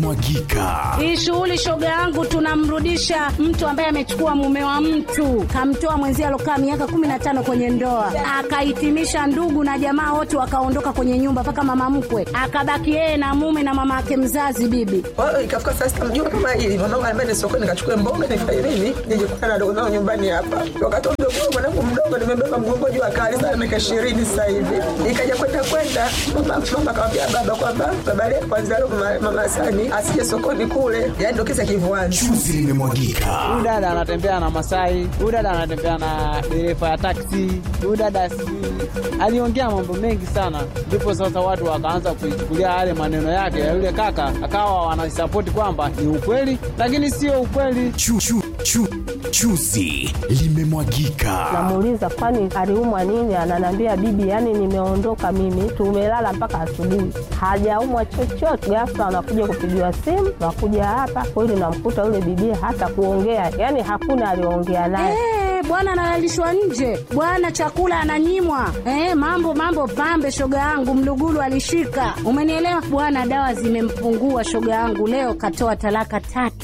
limemwagika. Hii shughuli shoga yangu, tunamrudisha mtu ambaye amechukua mume wa mtu, kamtoa mwenzie alokaa miaka kumi na tano kwenye ndoa, akahitimisha ndugu na jamaa wote wakaondoka kwenye nyumba, mpaka mama mkwe akabaki yeye na mume na mama yake mzazi bibi. Kwa hiyo ikafika saa sita mjua kama hili mwanangu anambia ni sokoni nikachukue mboga nifanye nini nije kukutana na dogo zangu nyumbani hapa. Wakati mdogo wangu mwanangu mdogo nimebeba mgongo juu akali sana miaka ishirini sasa hivi. Ikaja kwenda kwenda mama mama akamwambia baba kwamba baba leo kwanza leo mama, mama Sani asije sokoni kule. Yaani ndio kisa kivuani. Chuzi limemwagika. Huyu dada anatembea na Masai, huyu dada anatembea na dereva ya taksi, huyu dada sijui aliongea mambo mengi sana, ndipo sasa watu wakaanza kuichukulia yale maneno yake ya yule kaka, akawa wanasapoti kwamba ni ukweli, lakini sio ukweli. Chu, chu, chu, chuzi limemwagika. Namuuliza kwani aliumwa nini? Ananiambia bibi, yani nimeondoka mimi, tumelala mpaka asubuhi, hajaumwa chochote. Ghafla anakuja kupigiwa simu, nakuja hapa kweli, namkuta yule bibi hata kuongea, yani hakuna aliongea naye. Eh, bwana analalishwa nje, bwana chakula ananyimwa. Eh, mambo mambo pambe, shoga yangu mlugulu alishika, umenielewa bwana. Dawa zimempungua shoga yangu, leo katoa talaka tatu.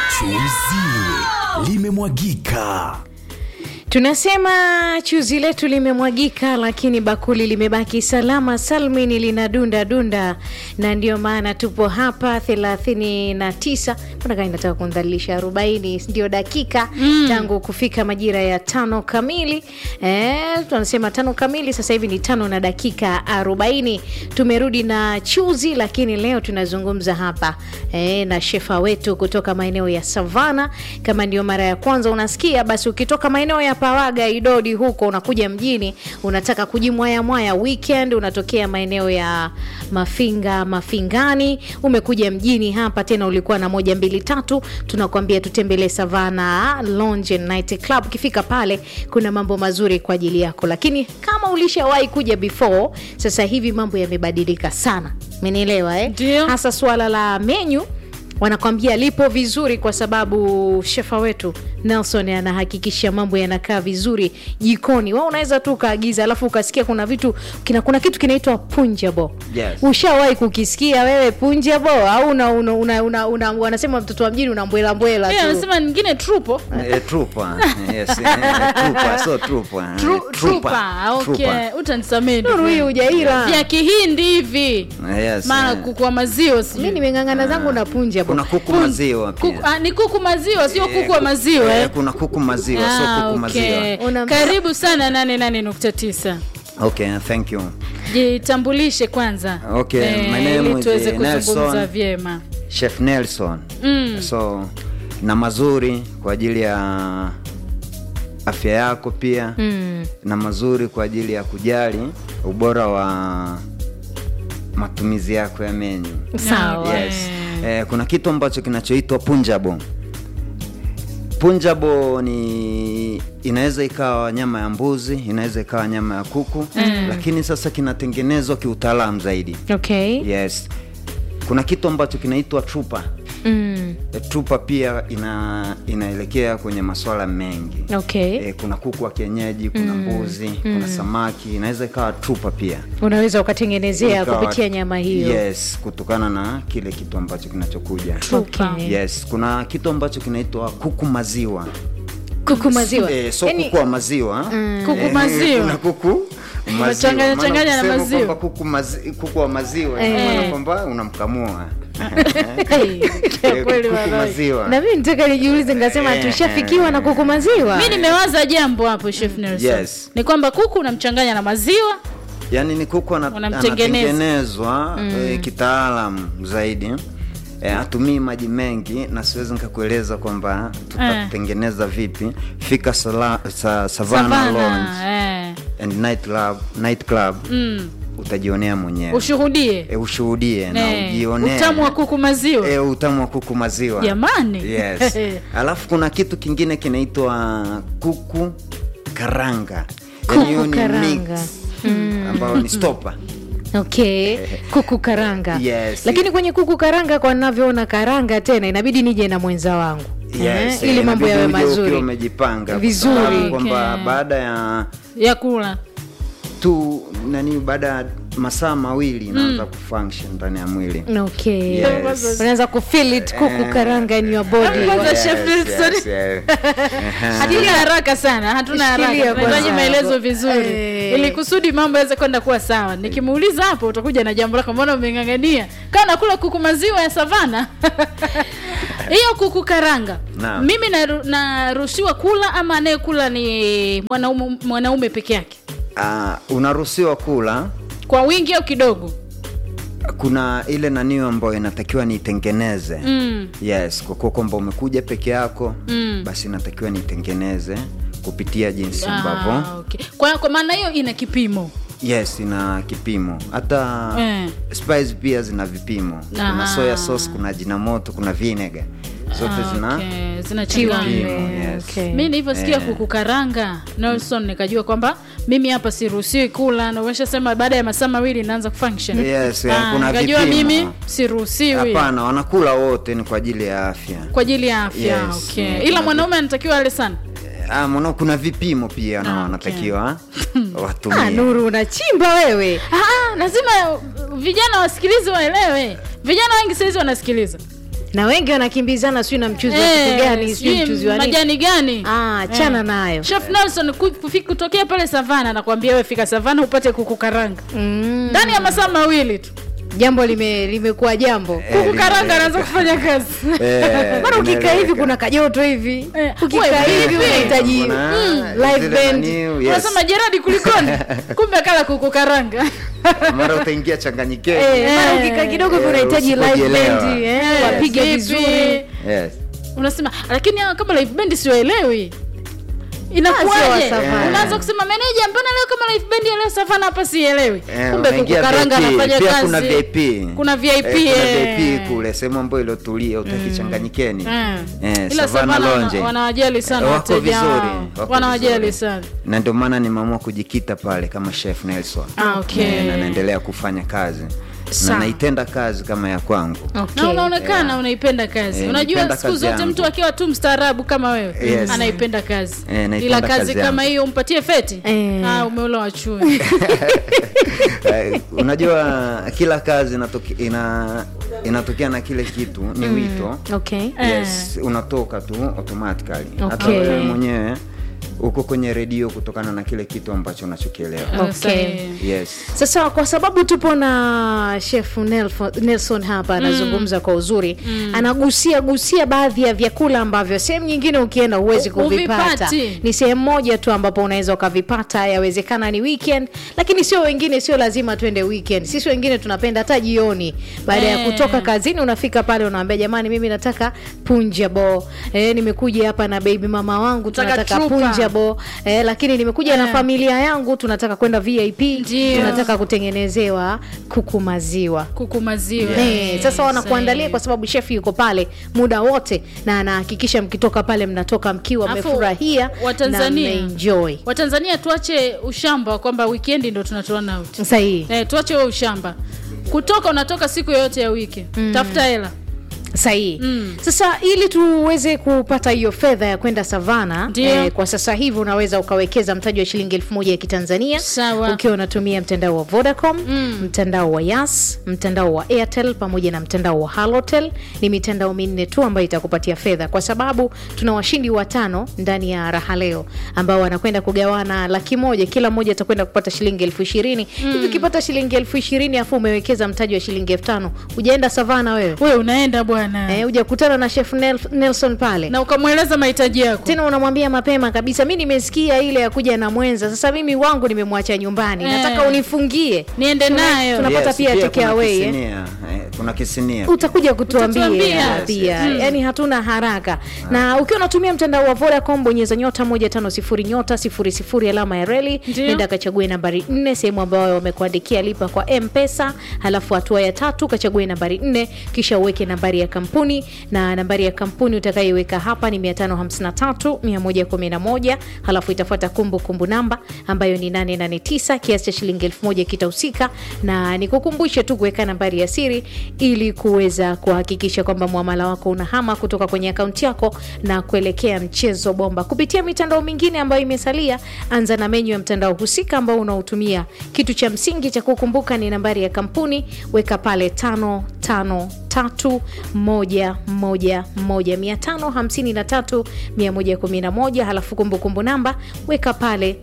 Chuzi limemwagika. Tunasema chuzi letu limemwagika, lakini bakuli limebaki salama salmini, lina dunda dunda, na ndio maana tupo hapa thelathini na tisa mpaka inataka kundhalilisha arobaini ndio dakika tangu kufika majira ya tano kamili. Eh, tunasema tano kamili, sasa hivi ni tano na dakika arobaini. Tumerudi na chuzi, lakini leo tunazungumza hapa eh, na shefa wetu kutoka maeneo ya Savana. Kama ndio mara ya kwanza unasikia, basi ukitoka maeneo ya Pawaga, Idodi huko unakuja mjini, unataka kujimwaya mwaya weekend, unatokea maeneo ya Mafinga, Mafingani, umekuja mjini hapa tena, ulikuwa na moja mbili tatu, tunakwambia tutembelee Savana Lounge and Night Club. Ukifika pale, kuna mambo mazuri kwa ajili yako, lakini kama ulishawahi kuja before, sasa hivi mambo yamebadilika sana, umenielewa eh? Ndio. hasa suala la menyu wanakwambia lipo vizuri kwa sababu shefa wetu Nelson anahakikisha mambo yanakaa vizuri jikoni. Wao unaweza tu ukaagiza, alafu ukasikia kuna vitu kina, kuna kitu kinaitwa punjabo. Yes. Ushawahi kukisikia wewe punjabo au una, una, una, una, una, wanasema mtoto wa mjini unambwela mbwela Yeye tu anasema nyingine trupo Eh, trupa yes, eh, trupa so trupa eh, Tru- trupa okay trupa. utanisamee Nuru hii hujaila. vya kihindi hivi Yes, maana eh. kuku wa maziwa sijui. mi nimeng'ang'ana zangu na punjabo. kuna kuku maziwa pia Kuku, ah, ni kuku maziwa sio Eh, kuku wa maziwa eh, eh? kuna kuku maziwa Ah, so kuku okay. maziwa Una- karibu sana 88.9 okay thank you jitambulishe kwanza Okay, my name ili is, tuweze eh, kuzungumza Nelson. vyema chef nelson Mm. so na mazuri kwa ajili ya afya yako pia Mm. na mazuri kwa ajili ya kujali ubora wa matumizi yako ya menyu Sawa. yes. eh, kuna kitu ambacho kinachoitwa punjabo punjabo ni inaweza ikawa nyama ya mbuzi inaweza ikawa nyama ya kuku mm. lakini sasa kinatengenezwa kiutaalamu zaidi Okay. yes kuna kitu ambacho kinaitwa trupa Mm. E, trupa pia ina inaelekea kwenye maswala mengi Okay. e, kuna kuku wa kienyeji kuna mbuzi kuna samaki inaweza ikawa trupa pia Unaweza ukatengenezea Ikawa- kupitia nyama hiyo. yes kutokana na kile kitu ambacho kinachokuja Okay. yes kuna kitu ambacho kinaitwa kuku maziwa Kuku maziwa. e, so Yaani- kuku wa maziwa Kuku Eh, maziwa. kuna kuku maziwa. Umechanganya- Maana changanya na ukisema maziwa. kwamba kuku, mazi, kuku wa maziwa Eh. maana kwamba unamkamua Hey. Eh, kweli kuku walai. maziwa na mi nitaka nijiulize nikasema Eh, tushafikiwa na kuku maziwa mi nimewaza jambo hapo chef Nelson Yes. ni kwamba kuku unamchanganya na maziwa yaani ni kuku ana- Unamtengeneza. anatengenezwa eh, kitaalam zaidi eh, atumii maji mengi na siwezi nikakueleza kwamba tutatengeneza vipi fika sala, sa, savana, savana Lounge eh. and night club, night club mm. utajionea mwenyewe ushuhudie e, ushuhudie na Eh, ujionee utamu wa kuku maziwa e, utamu wa kuku maziwa jamani yes. alafu kuna kitu kingine kinaitwa kuku karanga Yaani hiyo ni karanga. mix, ambayo ni stopa okay kuku karanga Yes. lakini kwenye kuku karanga kwa navyoona karanga tena inabidi nije na mwenza wangu yes, Eh, ili eh, mambo inabidi yawe uje ukiwa mazuri umejipanga kwa Vizuri. sababu kwamba Okay. baada ya ya kula tu nani baada ya masaa mawili inaanza kufunction ndani ya mwili okay Yes. unaanza kufeel it kuku karanga in your body Kwanza Yes, Chef Nelson. yes, yes. Aha. hatuna haraka sana hatuna haraka Shikilia tunahitaji kwanza maelezo hapo. vizuri Eh. ili kusudi mambo yaweze kwenda kuwa sawa nikimuuliza hapo utakuja na jambo lako mbona umeng'ang'ania kaa nakula kuku maziwa ya savana hiyo kuku karanga Naam. mimi naru- naruhusiwa kula ama anayekula ni mwanaume, mwanaume peke yake Ah, unaruhusiwa kula kwa wingi au kidogo kuna ile nanio ambayo inatakiwa niitengeneze mm. yes kwa kuwa kwamba umekuja peke yako Mm. basi inatakiwa niitengeneze kupitia jinsi ambavyo ah, okay. kwa, kwa maana hiyo ina kipimo yes ina kipimo hata Eh. spice pia zina vipimo kuna Ah. soya sauce kuna jina moto kuna vinegar zote Ah, zina okay. zinachanganywa vipimo yes. Okay. mi nilivyosikia Eh. kuku karanga nelson nikajua kwamba mimi hapa siruhusiwi kula na umeshasema baada ya masaa mawili naanza kufunction Yes, Ah, kuna nikajua vipimo. mimi siruhusiwi hapana wanakula wote ni kwa ajili ya afya kwa ajili ya afya Yes, okay. yeah, ila kuna mwanaume anatakiwa ale sana Ah, mwana kuna vipimo pia na Ah, wanatakiwa ah, watumie nuru unachimba wewe Ah, lazima uh, vijana wasikilize waelewe vijana wengi sahizi wanasikiliza na wengi wanakimbizana sijui na mchuzi wa Eh, kitu gani sijui sijui mchuzi wa nini majani gani Ah, chana nayo. chef nelson ku- kufi- kutokea pale savana nakwambia we fika savana upate kuku karanga Mm, ndani ya masaa mawili tu jambo lime limekuwa jambo Eh, kuku karanga lime- anaanza kufanya kazi Eh, mara ukikaa hivi inaeleweka. kuna kajoto hivi Eh, ukikaa wewe, hivi vipi? unahitaji Kuna mm, zile live band nani, yes. unasema jeradi kulikoni kumbe kala kuku karanga mara utaingia changanyikeni Eh, mara ukikaa kidogo hivi Eh, unahitaji live usipojielewa. band eh, Eh, wapige vipi? vizuri yes. unasema lakini hawa kama live band siwaelewi Ah, sio inakuwaje wa Savana. unaanza kusema meneja mbona leo kama live band ya leo savana hapa sielewi Eh, kumbe kuku unaingia karanga VIP. anafanya Pia kazi kuna VIP kuna VIP, Eh, kuna eh. VIP kule sehemu ambayo ilotulia utakichanganyikeni Eh. Eh, ila Savana savana Lounge. wana- wanawajali sana Eh, wako wateja vizuri wao. wako wanawajali vizuri. sana na ndio maana nimeamua kujikita pale kama chef Nelson Ah, okay. Eh, na naendelea kufanya kazi Sawa. na naitenda kazi kama ya kwangu Okay. na unaonekana unaipenda kazi Eh, unajua naipenda siku kazi zote yangu. mtu akiwa tu mstaarabu kama wewe Yes. anaipenda kazi Eh, naipenda ila kazi, kazi kama yangu. hiyo umpatie feti Eh. ah, umeula wachui Eh, unajua kila kazi inatoke, ina, inatokea na kile kitu ni wito okay yes unatoka tu automatically hata Okay. wewe mwenyewe uko kwenye redio kutokana na kile kitu ambacho unachokielewa Okay. yes sasa kwa sababu tupo na chef Nelfo- nelson hapa anazungumza kwa uzuri anagusia gusia baadhi ya vyakula ambavyo sehemu nyingine ukienda huwezi U- kuvipata huvipati. ni sehemu moja tu ambapo unaweza ukavipata yawezekana ni weekend lakini sio wengine sio lazima twende weekend sisi wengine tunapenda hata jioni baada ya Eh. kutoka kazini unafika pale unaambia jamani mimi nataka punjabo eh, nimekuja hapa na baby mama wangu Nataka tunataka chupa. punjabo eh, lakini nimekuja na Eh. familia yangu tunataka kwenda vip Ndio. tunataka kutengenezewa kuku maziwa kuku maziwa Eh, sasa wanakuandalia Sahihi. kwa sababu shefu yuko pale muda wote na anahakikisha mkitoka pale mnatoka mkiwa Alafu, mmefurahia na Watanzania mmeenjoy watanzania tuache ushamba kwamba wikendi ndo tunatoana out sahihi eh, tuache huo ushamba kutoka unatoka siku yoyote ya wiki tafuta hela sahihi Mm. sasa ili tuweze kupata hiyo fedha ya kwenda savana Ndio. kwa sasa hivi unaweza ukawekeza mtaji wa shilingi elfu moja ya kitanzania Sawa. ukiwa unatumia mtandao wa vodacom Mm. mtandao wa yas mtandao wa airtel pamoja na mtandao wa halotel ni mitandao minne tu ambayo itakupatia fedha kwa sababu tuna washindi watano ndani ya raha leo ambao wanakwenda kugawana laki moja kila mmoja atakwenda kupata shilingi elfu ishirini hivi ukipata shilingi elfu ishirini afu umewekeza mtaji wa shilingi elfu tano ujaenda savana wewe wewe unaenda bwana Eh, hujakutana na chef Nel- Nelson pale na ukamweleza mahitaji yako tena unamwambia mapema kabisa mi nimesikia ile ya kuja na mwenza sasa mimi wangu nimemwacha nyumbani Eh. nataka unifungie niende nayo tunapata pia take kuna away, eh. kisinia, eh, kuna kisinia utakuja kutuambia Utatuambia. pia Yes, yes. yani hatuna haraka na ukiwa unatumia mtandao wa vodacom bonyeza nyota moja tano sifuri nyota sifuri sifuri alama ya reli Ndio. nenda kachague nambari nne sehemu ambayo wamekuandikia lipa kwa mpesa halafu hatua ya tatu kachague nambari nne kisha uweke nambari ya kampuni na nambari ya kampuni utakayoiweka hapa ni 553 111 halafu itafuata kumbukumbu namba ambayo ni 889 kiasi cha shilingi elfu moja kitahusika na nikukumbushe tu kuweka nambari ya siri ili kuweza kuhakikisha kwamba mwamala wako unahama kutoka kwenye akaunti yako na kuelekea mchezo bomba kupitia mitandao mingine ambayo imesalia. Anza na menyu ya mtandao husika ambao unaotumia. Kitu cha msingi cha kukumbuka ni nambari ya kampuni, weka pale tano tano tatu moja moja moja mia tano hamsini na tatu mia moja kumi na moja halafu kumbukumbu namba weka pale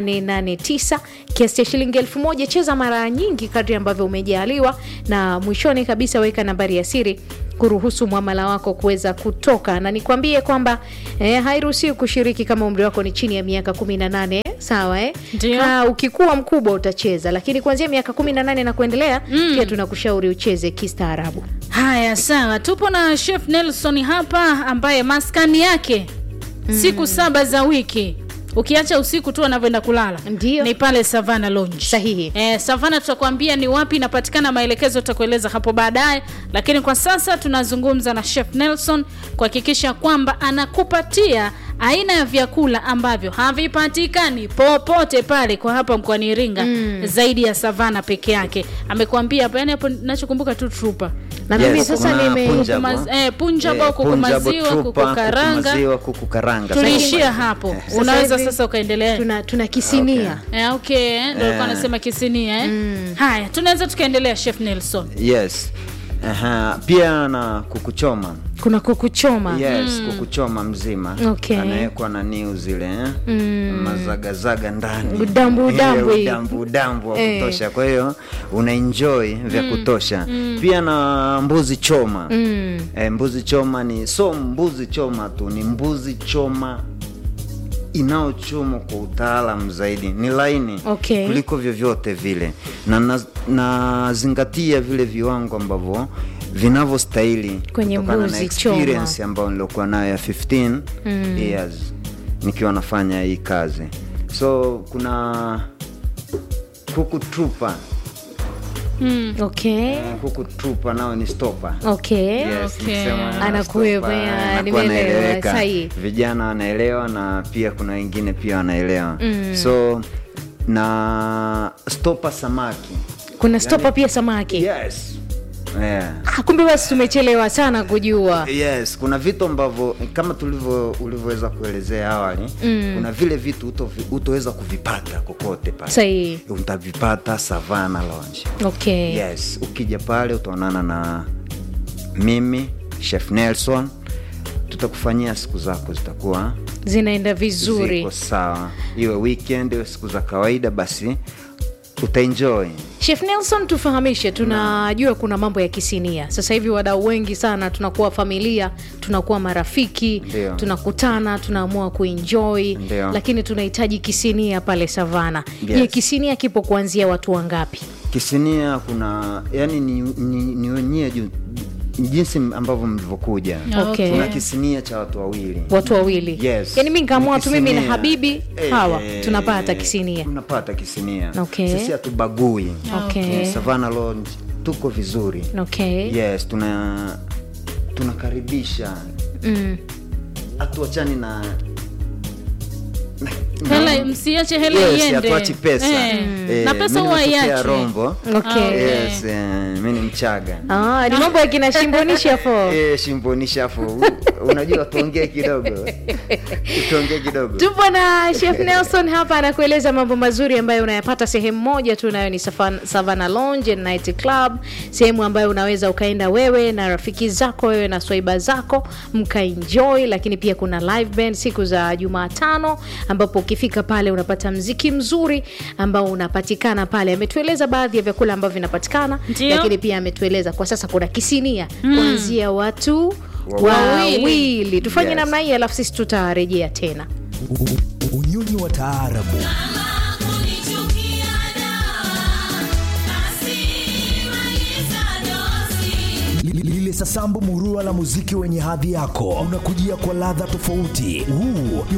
889 kiasi cha shilingi elfu moja cheza mara nyingi kadri ambavyo umejaaliwa na mwishoni kabisa weka nambari ya siri kuruhusu mwamala wako kuweza kutoka na nikwambie kwamba eh, hairuhusiwi kushiriki kama umri wako ni chini ya miaka 18 sawa eh? Ndio. Ka ukikuwa mkubwa utacheza lakini kuanzia miaka 18 na kuendelea pia tunakushauri ucheze kistaarabu Haya, sawa, tupo na Chef Nelson hapa ambaye maskani yake siku saba za wiki ukiacha usiku tu anavyoenda kulala Ndio. ni pale Savana Lounge. Sahihi. Eh, Savana tutakwambia ni wapi inapatikana, maelekezo tutakueleza hapo baadaye, lakini kwa sasa tunazungumza na Chef Nelson kuhakikisha kwamba anakupatia aina ya vyakula ambavyo havipatikani popote pale kwa hapa mkoani Iringa zaidi ya Savana peke yake. Amekuambia hapa, yani hapo nachokumbuka tu trupa na Yes, mimi sasa kuna nime punjabo. Kuku maz- eh, punjabo, Eh, kuku punjabo, maziwa, trupa, kuku karanga. maziwa, kuku karanga. tuliishia hapo, Sasa unaweza hivi sasa ukaendelea. tuna, tuna kisinia Eh, okay, eh, ndio alikuwa anasema kisinia eh. Haya, tunaweza tukaendelea Chef Nelson. Yes. Aha. Pia na kukuchoma kuna kukuchoma yes kukuchoma mzima Okay. anawekwa na niu zile eh? mazagazaga ndani Udambu, udambu Eh, hii. udambu udambu wa Eh. kutosha kwa hiyo unaenjoy vya kutosha pia na mbuzi choma Mm. eh, mbuzi choma ni so mbuzi choma tu ni mbuzi choma inayochomwa kwa utaalam zaidi ni laini Okay. kuliko vyovyote vile na na- nazingatia vile viwango ambavyo vinavyostahili Kwenye kutokana na mbuzi choma. experience ambayo niliokuwa nayo ya 15 years nikiwa nafanya hii kazi so kuna kuku trupa okay kuku trupa nao ni stopa okay Yes, Okay. nikisema Anakuwepo, stopa, ya, anakuwa nimeelewa, anaeleweka. sahihi. vijana wanaelewa na pia kuna wengine pia wanaelewa so na stopa samaki kuna stopa pia samaki yes yeah. Ah, kumbe basi tumechelewa sana kujua yes kuna vitu ambavyo kama tulivyo ulivyoweza kuelezea awali mm. kuna vile vitu utovi- utoweza kuvipata kokote pale sahihi utavipata savana lounge okay yes ukija pale utaonana na mimi chef nelson tutakufanyia siku zako zitakuwa zinaenda vizuri ziko sawa iwe weekend iwe siku za kawaida basi utaenjoy chef nelson tufahamishe tunajua kuna mambo ya kisinia sasa hivi wadau wengi sana tunakuwa familia tunakuwa marafiki Ndio. tunakutana tunaamua kuenjoy Ndio. lakini tunahitaji kisinia pale savana Yes. je kisinia kipo kuanzia watu wangapi kisinia kuna yani ni, ni, ni wenyewe ju- jinsi ambavyo mlivyokuja Okay. kuna kisinia cha watu wawili watu wawili Yes. yani mi nkaamua Ni tu mimi na kisinia. habibi Eh, hawa tunapata kisinia tunapata kisinia Okay. sisi hatubagui okay. Eh, Savannah Lounge tuko vizuri okay. yes tuna tunakaribisha Mm. hatuachani na na- Hela msiache hela Yes, iende. hatuachi pesa Eh. Eh, Na pesa mimi huwa nimetokea iache. rombo Okay. Okay. yes eh, mi ni mchaga Ah, ni mambo ya kina shimbonisha fo Eh, shimbonisha hapo U- unajua tuongee kidogo tuongee kidogo tupo na chef nelson hapa anakueleza mambo mazuri ambayo unayapata sehemu moja tu nayo ni Savan- savana lounge and night club sehemu ambayo unaweza ukaenda wewe na rafiki zako wewe na swaiba zako mkaenjoy lakini pia kuna live band siku za jumatano ambapo ukifika pale unapata mziki mzuri ambao unapatikana pale ametueleza baadhi ya vyakula ambavyo vinapatikana Ndio. lakini pia ametueleza kwa sasa kuna kisinia kuanzia watu Wawili. wawili tufanye Yes. namna hii alafu sisi tutarejea tena U- u- unyonyi wa taarabu Li- lile sasambu murua la muziki wenye hadhi yako unakujia kwa ladha tofauti huu ni